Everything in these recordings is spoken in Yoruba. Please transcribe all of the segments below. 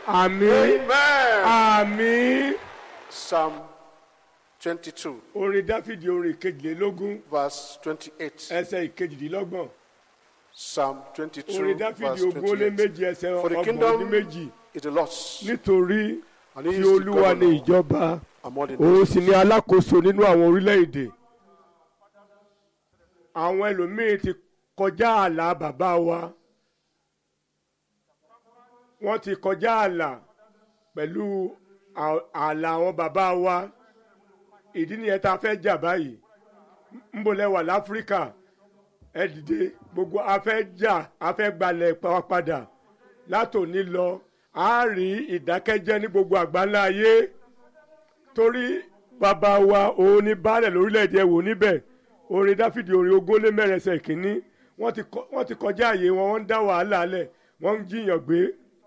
àmín Amen. àmín. Psalm 22, orin dáfídì orin ìkejìlélógún verse 28. ẹsẹ̀ ìkejìdínlọ́gbọ̀n Psalm 22, orin dáfídì verse ogún ó lé 28. méjì ẹsẹ̀ For the ọgbọ̀n ní kingdom méjì is the Lord's, nítorí and he tí is the olúwa ní governor ìjọba among the òun nations. sì ní alákòóso nínú àwọn orílẹ̀-èdè àwọn ẹlòmíín ti kọjá ààlà bàbá wa wọ́n ti kọjá ààlà pẹ̀lú à- ààlà àwọn bàbá wa ìdí nìyẹn tá a fẹ́ jà báyìí ń bọ̀ lẹ́wà láfíríkà ẹ dìde gbogbo a fẹ́ jà a fẹ́ gbalẹ̀ pa- padà látòní lọ a rí ìdákẹ́jẹ́ ní gbogbo àgbáńlá ayé torí bàbá wa òun ní baálẹ̀ lórílẹ̀‐èdè ẹ̀wò níbẹ̀ orin dáfídì orin ogún lé mẹ́rin ẹsẹ̀ kínní wọ́n ti kọ- wọ́n ti kọjá àyè wọn wọ́n ń dá wàhálà lẹ̀ wọ́n ń jiyàn gbé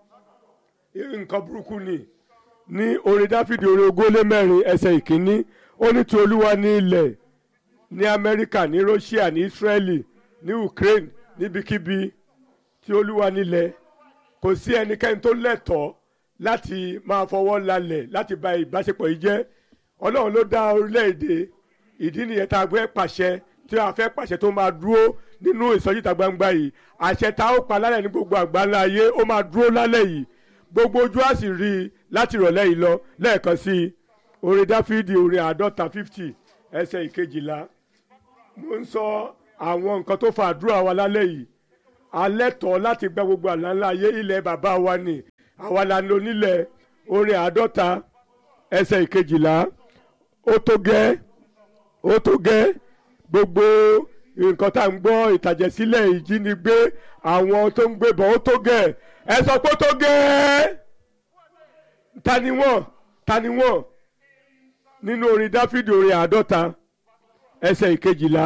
nǹkan burúkú ni ní orin dáfídì orin ogún lé mẹ́rin ẹsẹ̀ ìkínní ó ní ti olúwa ní ilẹ̀ ní amẹ́ríkà ní russia ní israeli ní ukraine níbikíbi tí olúwa nílẹ̀ kò sí ẹnikẹ́ni tó lẹ́tọ̀ọ́ láti máa fọwọ́ lalẹ̀ láti ba ìbáṣepọ̀ yìí jẹ́ ọlọ́run ló dá orílẹ̀-èdè ìdí nìyẹn tá a gbé pàṣẹ tí a fẹ́ pàṣẹ tó máa dúró nínú ìsọjíta gbangba yìí àṣẹ tá a ó pa lálẹ́ ní gbogbo àgbáńlá ayé ó máa dúró lálẹ́ yìí gbogbo ojú á sì rí i láti ìrọ̀lẹ́ yìí lọ lẹ́ẹ̀kan sí i orin dáfídì orin àádọ́ta fifty ẹsẹ̀ ìkejìlá mo ń sọ àwọn nǹkan tó fa àdúrà wa lálẹ́ yìí alẹ́ tọ́ láti gba gbogbo àlàńlá ayé ilẹ̀ bàbá wa ni àwa la ní onílẹ̀ orin àádọ́ta ẹsẹ̀ ìkejìlá ó tó gẹ́ ó tó gẹ́ gbogbo nǹkan tá à ń gbọ́ ìtàjẹ̀sílẹ̀ ìjínigbé àwọn tó ń gbébọn ó tó gẹ́ ẹ sọ pé ó tó gẹ́ ta ni wọ́n ta ni wọ́n nínú orin dáfídì orin àádọ́ta ẹsẹ̀ ìkejìlá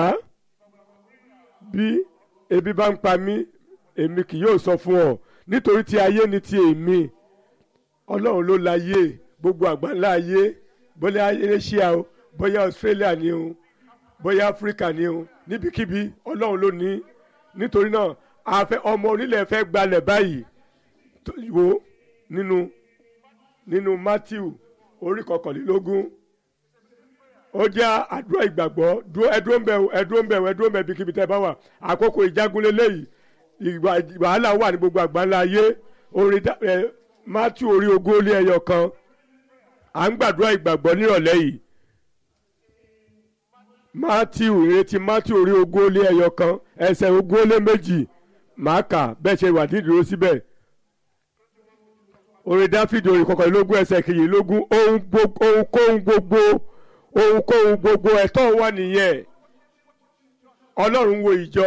bí ebi bá ń pa mí èmi kì yóò sọ fún ọ nítorí tí ayé ni ti èmi ọlọ́run ló láyé gbogbo àgbáńlá ayé bóyá asia o bóyá australia ni o bóyá africa ni o níbikíbi ọlọ́run ló ní nítorí náà àfẹ ọmọ onílẹ̀ fẹ́ gbalẹ̀ báyìí tó- wo nínú nínú matthew orí kọkànlélógún ó jẹ́ àdúrà ìgbàgbọ́ dúró ẹdúró ń bẹ̀ o ẹdúró ń bẹ̀ o ẹdúró ń bẹ̀ ibikíbi tẹ́ ẹ bá wà àkókò ìjágunlé léyìí ìgbà wàhálà wà ní gbogbo àgbáńlá ayé orí dá- ẹ, matthew orí ogún ó lé ẹyọ kan à ń gbàdúrà ìgbàgbọ́ nírọ̀lẹ́ yìí matthew ìrètí matthew orí ogún ó lé ẹyọ kan ẹsẹ̀ ogún ó lé méjì màá kà bẹ́ẹ̀ ṣe wà dídúró síbẹ̀ orí dáfídì orí kọkànlélógún ẹsẹ̀ kejìlélógún ohun gbogbo ohunkóhun gbogbo ohunkóhun gbogbo ẹ̀tọ́ wà nìyẹn ọlọ́run wo ìjọ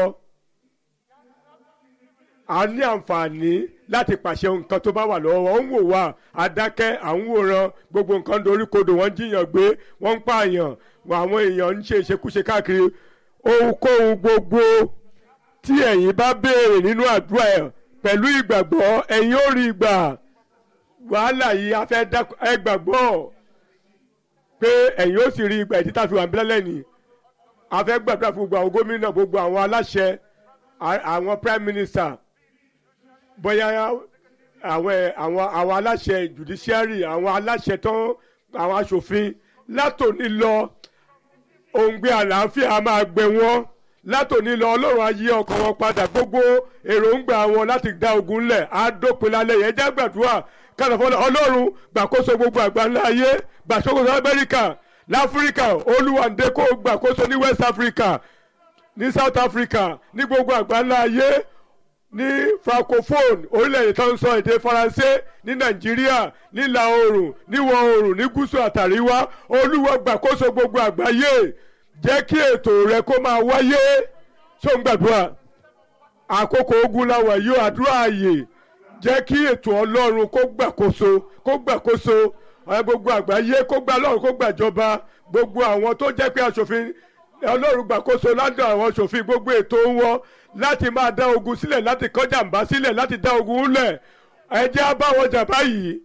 a ní àǹfààní láti pàṣẹ nǹkan tó bá wà lọ́wọ́ wọn ń wò wá adákẹ́ à ń wòran gbogbo nǹkan dorí kodò wọ́n ń jiyàn gbé wọ́n ń pààyàn àwọn èèyàn ń ṣe ìṣekúṣe káàkiri ohunkóhun gbogbo tí ẹ̀yin bá béèrè nínú àdúrà ẹ̀ pẹ̀lú ìgbàgbọ́ ẹ̀yin ó rí ìgbà wàhálà yìí a fẹ́ dá ẹ gbàgbọ́ pé ẹ̀yin ó sì rí ìgbà ìdí tá a fi wà ń bílẹ̀ lẹ́nìí a fẹ́ gbàdúrà fún gbogbo àwọn gómìnà gbogbo àwọn aláṣẹ a- àwọn prime minister bóyá àwọn ẹ- àwọn àwọn aláṣẹ judiciary àwọn aláṣẹ tán àwọn aṣòfin látòní lọ òǹgbẹ àlàáfíà a máa gbẹ wọn látòní lọ ọlọ́run á yí ọkàn wọn padà gbogbo èròǹgbà wọn láti dá ogun lẹ̀ á dópin lálẹ́ yẹn jẹ́ gbàdúrà kálọ̀fọ́lọ́ ọlọ́run gbàkóso gbogbo àgbáńlá ayé gbàkóso amẹ́ríkà láfíríkà olúwàndé kó gbàkóso ní west africa ní south africa ní gbogbo àgbáńlá ayé ní francophone orílẹ̀-èdè tó ń sọ èdè faransé ní nàìjíríà nílà oòrùn níwọ̀ oòrùn ní gúúsù àtàríwá olúwa gbàkóso gbogbo àgbáyé jẹ́ kí ètò rẹ kó máa wáyé ṣó ń gbàdúrà àkókò ogun làwà yóò àdúrà ààyè jẹ́ kí ètò ọlọ́run kó gbàkóso kó gbàkóso ẹ gbogbo àgbáyé kó gbà lọ́run kó gbàjọba gbogbo àwọn tó jẹ́ pé aṣòfin ọlọ́run gbàkóso ládùn àwọn aṣòfin gbogbo ètò wọn láti máa dá ogun sílẹ̀ láti kọjá ǹbá sílẹ̀ láti dá ogun lẹ̀ ẹ jẹ́ á bá wọn jà báyìí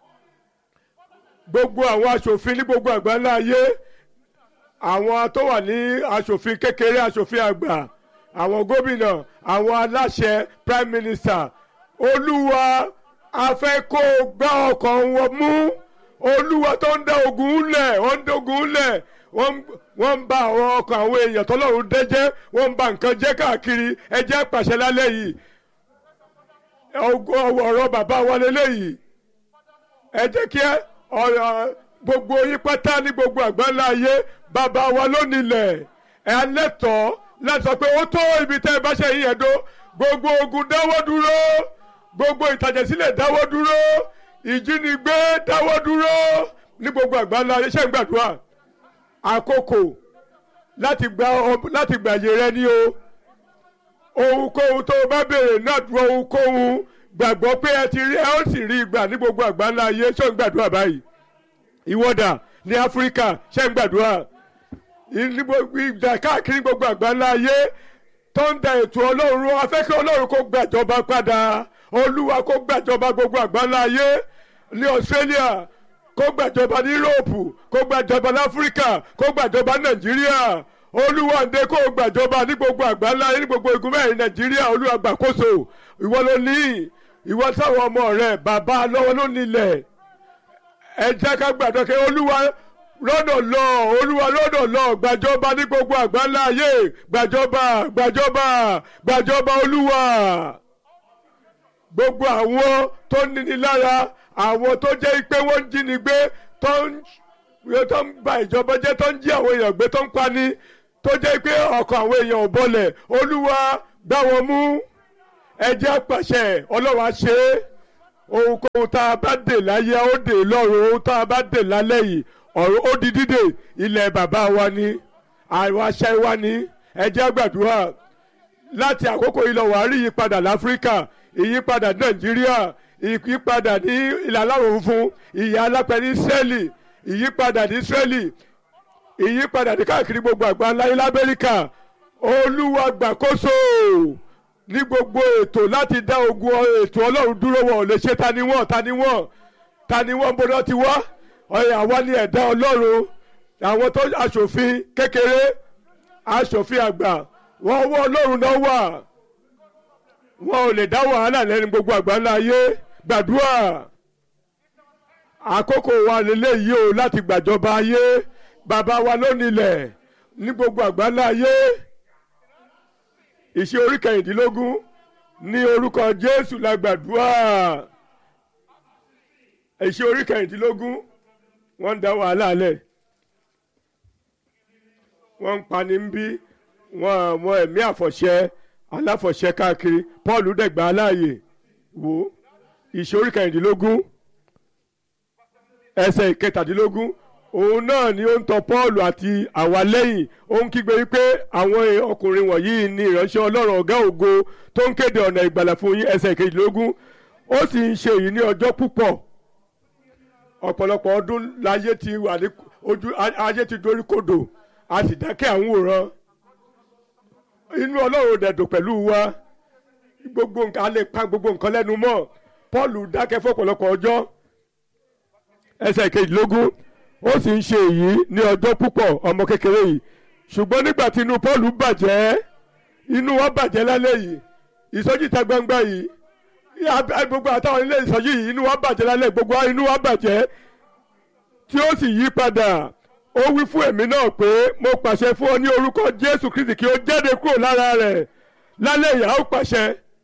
gbogbo àwọn aṣòfin ní gbogbo àgbáńlá ayé àwọn tó wà ní aṣòfin kékeré aṣòfin àgbà àwọn gómìnà àwọn aláṣẹ prime minister olúwa a fẹ́ kó o gbá ọkàn wọn mú olúwa tó ń dá ogun lẹ̀ wọ́n ń dógun lẹ̀ wọ́n wọ́n ń ba àwọn ọkàn àwọn èèyàn tọ́lọ́run dẹ́jẹ́ wọ́n ń ba nǹkan jẹ́ káàkiri ẹ jẹ́ pàṣẹ lálẹ́ yìí ọgọ- ọ̀rọ̀ bàbá wa lélẹ́yìí ẹ jẹ́ kí ẹ ọ̀rọ̀ gbogbo yín pátá ní gbogbo àgbáńlá ayé bàbá wa ló nílẹ̀ ẹ lẹ́tọ̀ọ́ láti sọ pé ó tó ibi tẹ́ ẹ bá ṣe yín ẹ̀dọ́ gbogbo ogun dáwọ́ dúró gbogbo ìtàjẹ̀sílẹ̀ dáwọ́ dúró ìjínigbé dáwọ́ dúró ní gbogbo àgbáńlá ayé ṣẹ́ ń gbàdúrà àkókò láti gba ọ- láti gbàyè rẹ ní o ohunkóhun tó o bá béèrè náà dúró ohunkóhun gbàgbọ́ pé ẹ ti rí ẹ ó sì rí ìgbà ní gbogbo àgbáńlá ayé ṣé ń gbàdúrà báyìí ìwọ́dà ní áfíríkà ṣé ń gbàdúrà ní gbogbo ìjà káàkiri gbogbo àgbáńlá ayé tó ń da ètò ọlọ́run afẹ́kẹ́ ọlọ́run kó gbàjọba padà olúwa kó gbàjọba gbogbo àgbáńlá ayé ní australia kó gbàjọba ní europe kó gbàjọba ní áfíríkà kó gbàjọba ní nàìjíríà olúwa ǹdẹ kó gbàjọba ní gbogbo àgbáńlá ayé ní gbogbo igun mẹ́rin nàìjíríà olúwa gbàkóso ìwọ ló ní ìwọ táwọn ọmọ rẹ bàbá lọ́wọ́ ló nílẹ̀ ẹ jẹ́ ká gbàdọ̀ kí olúwa lọ́nà lọ olúwa lọ́nà lọ gbàjọba ní gbogbo àgbáńlá ayé gbàjọba gbàjọba gbàjọba olúwa gbogbo àwọn tó níni lára àwọn tó jẹ́ pé wọ́n ń jínigbé tó ń tó ń ba ìjọba jẹ́ tó ń jí àwọn èèyàn gbé tó ń pani tó jẹ́ pé ọkàn àwọn èèyàn ò bọlẹ̀ olúwa gbá wọn mú ẹ jẹ́ àpàṣẹ ọlọ́run á ṣe é ohunkóhun tá a bá dè láyé ó dè lọ́run ohun tá a bá dè lálẹ́ yìí ọ̀run ó di dídè ilẹ̀ bàbá wa ni àwọn aṣẹ́ wa ni ẹ jẹ́ àgbàdúrà láti àkókò ilẹ̀ wàá rí ìyípadà láfíríkà ìyípadà nàìjíríà ìyípadà ní ìlà aláwọ̀ funfun ìyá alápẹ̀ ní israẹli ìyípadà ní israẹli ìyípadà ní káàkiri gbogbo àgbáńlá ilẹ̀ amẹ́ríkà olúwa gbàkóso ní gbogbo ètò láti dá ogun ètò ọlọ́run dúró wọn ò lè ṣe ta ni wọ́n ta ni wọ́n ta ni wọ́n bọ́dọ̀ ti wá ọ̀yà àwa ni ẹ̀dá ọlọ́run àwọn tó aṣòfin kékeré aṣòfin àgbà wọ́n wọ́ ọlọ́run náà wà wọn ò lè dá wàhálà lẹ́nu gbogbo àgbáńlá ayé gbàdúrà àkókò wa lélẹ́yìí o láti gbàjọba ayé bàbá wa ló nílẹ̀ ní gbogbo àgbáńlá ayé ìṣe orí kẹrìndínlógún ní orúkọ jésù la gbàdúrà ìṣe orí kẹrìndínlógún wọ́n ń dá wàhálà lẹ̀ wọ́n ń pani ń bí wọ́n àwọn ẹ̀mí àfọ̀ṣẹ aláfọ̀ṣẹ káàkiri paul dẹ̀gbà aláàyè wò ìṣe orí kẹrìndínlógún ẹsẹ̀ ìkẹtàdínlógún òun náà ni ó ń tọ paul àti àwa lẹ́yìn ó ń kígbe wípé àwọn ọkùnrin wọ̀nyí ni ìránṣẹ́ ọlọ́run ọ̀gá ògo tó ń kéde ọ̀nà ìgbàlà fún yín ẹsẹ̀ ìkejìlélógún ó sì ń ṣe èyí ní ọjọ́ púpọ̀ ọ̀pọ̀lọpọ̀ ọdún láyé ti wà ní ojú ayé ti dorí kodò a sì dákẹ́ àwọn òran inú ọlọ́run dẹ̀dùn pẹ̀lú wa gbogbo nǹkan a lè pa gbogbo nǹkan lẹ́nu mọ́ paul dákẹ́ fún ọ̀pọ̀lọpọ̀ ọjọ́ ẹsẹ̀ kejìlélógún ó sì ń ṣe èyí ní ọjọ́ púpọ̀ ọmọ kékeré yìí ṣùgbọ́n nígbà tí inú paul bàjẹ́ inú wa bàjẹ́ lálẹ́ yìí ìsọjí ìta gbangba yìí gbogbo àtàwọn ilé ìsọjí yìí inú wa bàjẹ́ lálẹ́ gbogbo inú wa bàjẹ́ tí ó sì yí padà ó wí fún èmi náà pé mo pàṣẹ fún ọ ní orúkọ jésù kristi kí ó jáde kúrò lára rẹ̀ lálẹ́ ìyá ó pàṣẹ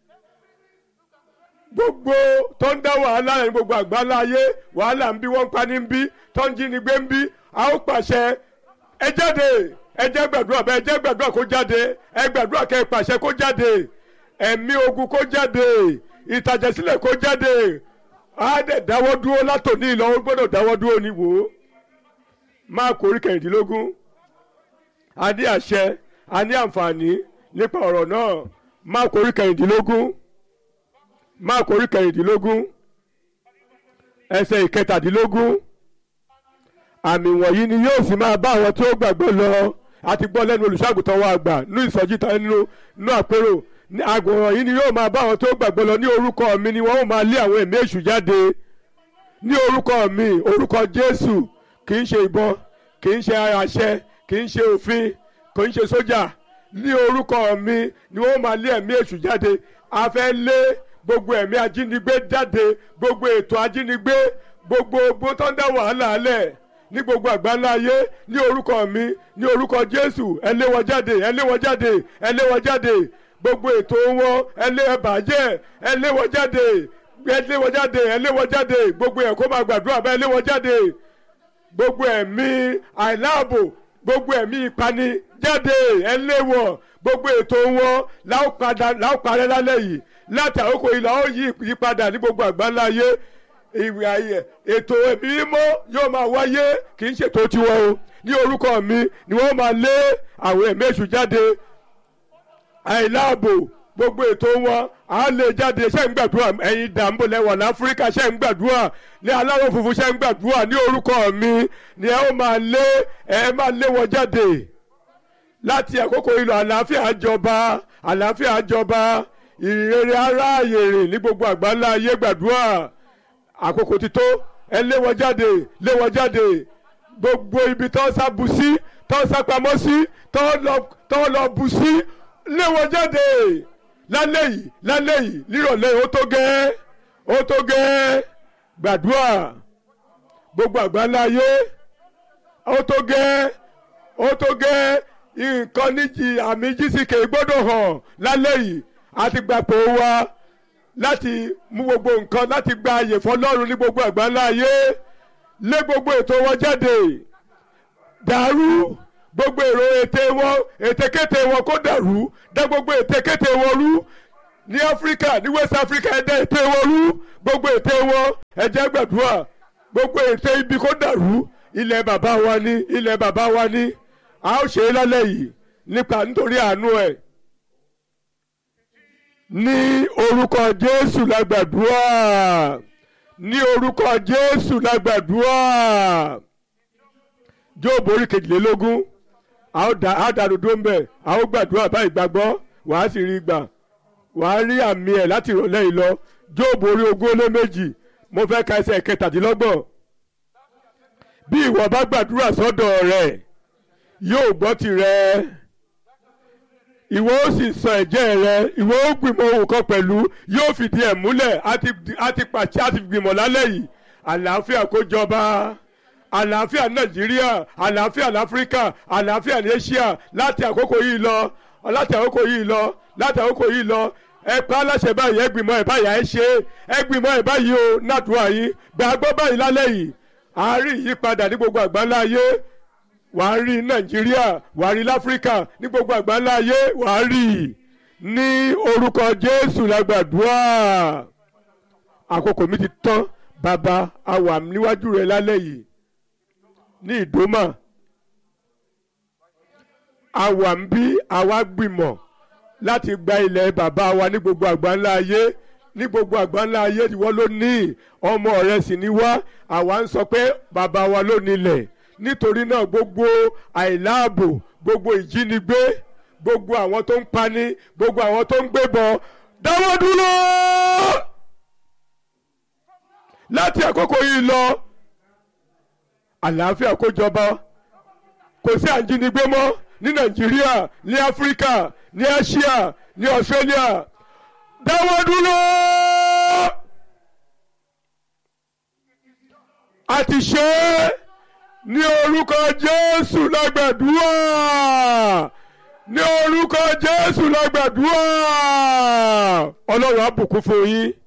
gbogbo tó ń dá wàhálà rẹ̀ ní gbogbo àgbáńlá ayé wàhálà ń bí wọ́n ń pa ní ń bí tó ń jí ni gbé ń bí a ó pàṣẹ ẹ jáde ẹ jẹ́ gbàdúrà bẹ́ẹ̀ ẹ jẹ́ gbàdúrà kó jáde ẹ gbàdúrà kẹ́ ẹ pàṣẹ kó jáde ẹ̀mí ogun kó jáde ìtàjẹ̀sílẹ̀ kó jáde á dẹ̀ dáwọ́ dúró látòní ìlọ ó gbọ́dọ̀ dáwọ́ dúró ní wò ó máa kórí kẹrìndínlógún a ní àṣẹ a ní àǹfààní nípa ọ̀rọ̀ náà máa kórí kẹrìndínlógún máa kórí kẹrìndínlógún ẹsẹ̀ ìkẹtàdínlógún àmì wọ̀nyí ni yóò sì máa bá àwọn tí ó gbàgbọ́ lọ àti gbọ́ lẹ́nu olùṣàgùtàn wa àgbà ní ìsọjí ta nínú nínú àpérò àgùnràn yìí ni yóò máa bá àwọn tí ó gbàgbọ́ lọ ní orúkọ mi ni wọ́n ó máa lé àwọn ẹ̀mí èṣù jáde ní orúkọ mi orúkọ Jésù kì í ṣe ìbọn kì í ṣe àṣẹ kì í ṣe òfin kì í ṣe sójà ní orúkọ mi ni wọ́n máa lé ẹ̀mí èṣù jáde a fẹ́ lé gbogbo ẹ̀mí ajínigbé jáde gbogbo ètò ajínigbé gbogbo ogbó tó ń dá wàhálà alẹ̀ ní gbogbo àgbáńlá ayé ní orúkọ mi ní orúkọ jésù ẹ lé wọn jáde ẹ lé wọn jáde ẹ lé wọn jáde gbogbo ètò wọn ẹ lé ẹ bàjẹ́ ẹ lé wọn jáde ẹ lé wọn jáde ẹ lé wọn jáde gbogbo ẹ̀ kó máa gbàdúrà bá ẹ lé wọn jáde gbogbo ẹ̀mí àìláàbò gbogbo ẹ̀mí ìpani jáde ẹ lé wọn gbogbo ètò wọn láò padà láò parẹ́ lálẹ́ yìí láti àkókò yìí làó yí ìyípadà ní gbogbo àgbáńlá ayé ìwé ayé ètò ẹ̀mí mímọ́ yóò máa wáyé kì í ṣètò tiwọn o ní orúkọ mi ni wọ́n máa lé àwọn ẹ̀mí èṣù jáde àìláàbò gbogbo ètò wọn à lè jáde ṣe ń gbàdúrà ẹ̀yin dàmbò lẹ́wà láfíríkà ṣe ń gbàdúrà ní aláwọ̀ funfun ṣe ń gbàdúrà ní orúkọ mi ni ẹ ó máa lé ẹ máa lé wọn jáde láti àkókò ìlò àlàáfíà jọba àlàáfíà jọba ìrere aráàyè rìn ní gbogbo àgbáńlá ayé gbàdúrà àkókò ti tó ẹ lé wọn jáde lé wọn jáde gbogbo ibi tó ń sá bu sí tó ń sá pamọ́ sí tó ń lọ bu sí lé wọn jáde lálẹ́ yìí lálẹ́ yìí nírọ̀lẹ́ ó tó gẹ́ ó tó gẹ́ gbàdúrà gbogbo àgbáńlá ayé ó tó gẹ́ ó tó gẹ́ nǹkan níjì àmì jísìkè gbọ́dọ̀ hàn lálẹ́ yìí àti gbàpò wa láti mú gbogbo nǹkan láti gba àyè fọlọ́run ní gbogbo àgbáńlá ayé lé gbogbo ètò wọn jáde dàrú gbogbo èrò ète wọn ètekéte wọn kó dàrú dá gbogbo ètekéte wọn rú ní áfíríkà ní west africa ẹ dá ète wọn rú gbogbo ète wọn ẹ jẹ́ gbàdúrà gbogbo ète ibi kó dàrú ilẹ̀ bàbá wa ní ilẹ̀ bàbá wa ní a ó ṣe é lálẹ́ yìí nípa nítorí àánú ẹ̀ ní orúkọ jésù la gbàdúrà ní orúkọ jésù la gbàdúrà jóòbù orí kejìlélógún a ó dànù dó ń bẹ̀ a ó gbàdúrà báyìí gbàgbọ́ wàá sì rí gbà wàá rí àmì ẹ̀ láti ìrọ̀lẹ́ yìí lọ jóòbù orí ogún ó lé méjì mo fẹ́ ka ẹsẹ̀ kẹtàdínlọ́gbọ̀n bí ìwọ bá gbàdúrà sọ́dọ̀ rẹ̀ yóò gbọ́ tirẹ̀ ìwọ ó sì sọ ẹ̀jẹ̀ rẹ ìwọ ó gbìmọ̀ ohun kan pẹ̀lú yóò fìdí ẹ̀ múlẹ̀ àti pàṣẹ àti gbìmọ̀ lálẹ́ yìí àlàáfíà kó jọba àlàáfíà nàìjíríà àlàáfíà láfíríkà àlàáfíà ní asia láti àkókò yìí lọ láti àkókò yìí lọ láti àkókò yìí lọ ẹ pa aláṣẹ báyìí ẹ gbìmọ̀ ẹ báyìí ẹ ṣe ẹ gbìmọ̀ ẹ báyìí o nàdúrà yìí gbàgbọ́ báyìí lálẹ́ yìí àárín ìyípadà ní gbogbo àgbáńlá ayé wàá rí nàìjíríà wàá rí láfíríkà ní gbogbo àgbáńlá ayé wàá rí ní orúkọ jésù lágbàdúrà àkókò mi ti tán bàbá a wà níwájú rẹ lálẹ́ yìí ní ìdómà a wà ń bí àwa gbìmọ̀ láti gba ilẹ̀ bàbá wa ní gbogbo àgbáńlá ayé ní gbogbo àgbáńlá ayé ìwọ ló ní ọmọ rẹ sì ní wá àwa ń sọ pé bàbá wa ló nílẹ̀ nítorí náà gbogbo àìláàbò gbogbo ìjínigbé gbogbo àwọn tó ń pani gbogbo àwọn tó ń gbébọn dáwọ́ dúró láti àkókò yìí lọ àlàáfíà kó jọba kò sí àjínigbé mọ́ ní nàìjíríà ní áfíríkà ní asia ní australia dáwọ́ dúró. a ti ṣe é ní orúkọ jésù lágbàdúrà ní orúkọ jésù lágbàdúrà ọlọ́run á bùkún fún yín